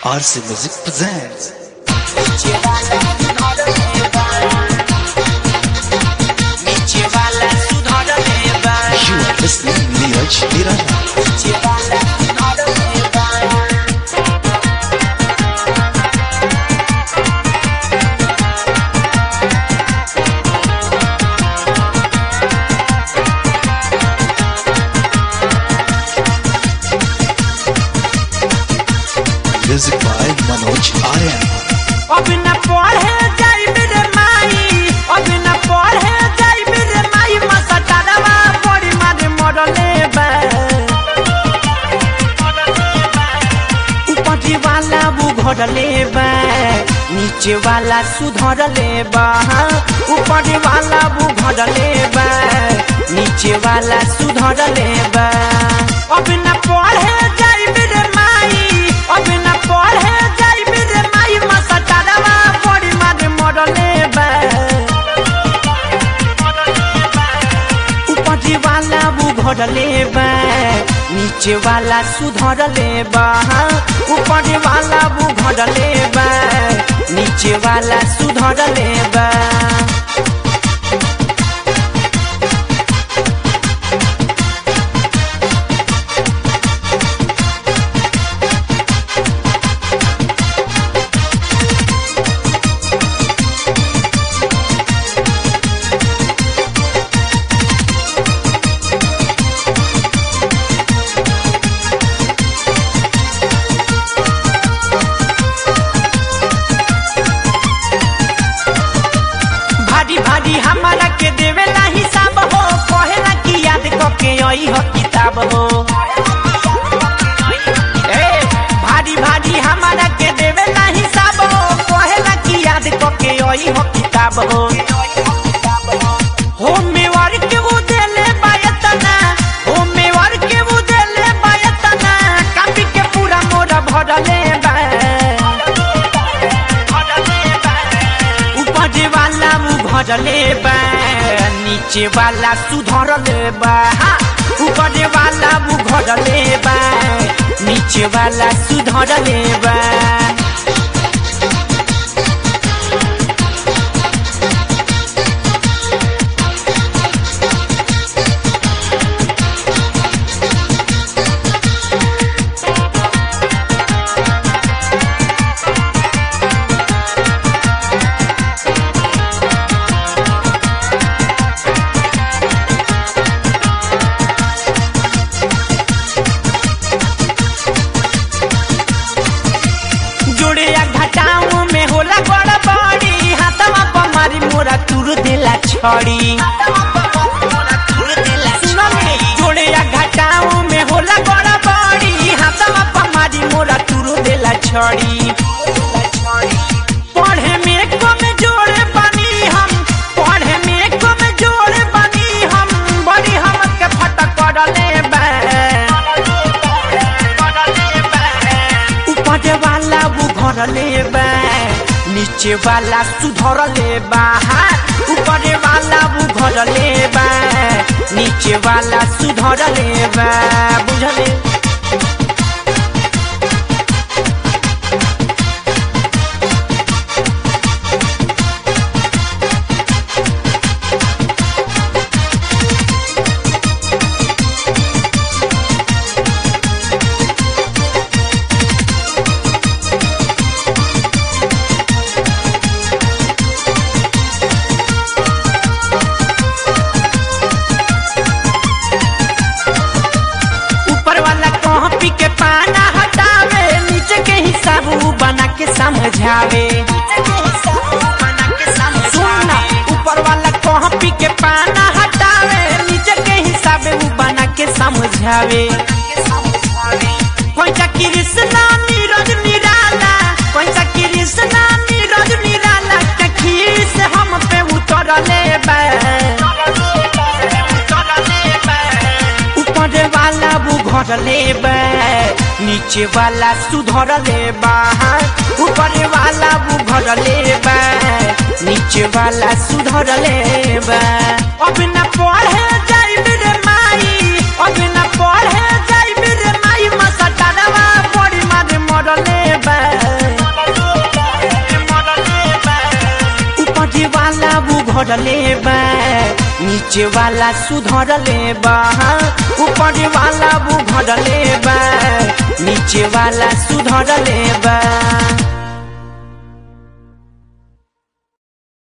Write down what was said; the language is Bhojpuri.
RC Music presents You are listening Neeraj Nirana Music by Manoj Aryan अब न पढ़े जाइब रे माई अब न पढ़े जाइब रे माई मसटारवा बड़ी मारे मरले बा ऊपरी वाला बुघरले बा नीचे वाला सुधरले बा ऊपरी वाला बुघरले बा नीचे वाला सुधरले बा अब न पढ़े जाइब रे माई अब न पढ़े जाइब रे माई मसटारवा बड़ी मारे मरले बा ऊपरी वाला बुघरले बा नीचे वाला सुधरले बा ऊपरी वाला बुघरले बा नीचे वाला सुधरले बा भारी भारी हमारा के देवेला हिसाब हो कहेला कि याद करके आई हो किताब हो ए, भारी भारी हमारा के देवेला हिसाब हो कहेला कि याद करके आई हो किताब हो होमवर्क वो देले बायतना होमवर्क वो देले बायतना कापी के पूरा मोरा भरले बा ऊपर वाला मुँह भरले बा नीचे वाला सुधरले बा हाँ, ऊपर वाला मुँह भरले बा नीचे वाला सुधरले बा जोड़े या घटाओ में होला गड़बड़ी हाथवा पर मारी मोरा तुर देला छड़ी सुनो ने, जोड़े या घटाओ में होला गड़बड़ी हाथवा पर मारी मोरा तुर देला छड़ी पढ़े में कम जोड़े बनी हम पढ़े में कम जोड़े बनी हम बड़ी हम के फटक करले बा ऊपर वाला बुघरले बा नीचे वाला सुधरले बा हाँ, ऊपर वाला बुघरले बा नीचे वाला सुधरले बा बुझले ऊपर वाला कॉपी के पाना हटावे नीचे के हिसाब ऊ बना के समझावे सुनना ऊपर वाला कॉपी के पाना हटावे नीचे के हिसाब ऊ बना के समझावे पैसा कृष्णा नीरज निराला पैसा कृष्णा नीरज निराला के खीस हम पे उतरले बा ऊपर वाला बुघरले बा नीचे वाला सुधरले बा ऊपर वाला बुघरले बा नीचे वाला सुधरले बा अब न पढ़े जाइब रे माई अब न पढ़े जाइब रे माई मसटारवा बड़ी मारे मरले बा भरले बा नीचे वाला सुधरले बा ऊपर वाला बुघरले बा नीचे वाला सुधरले बा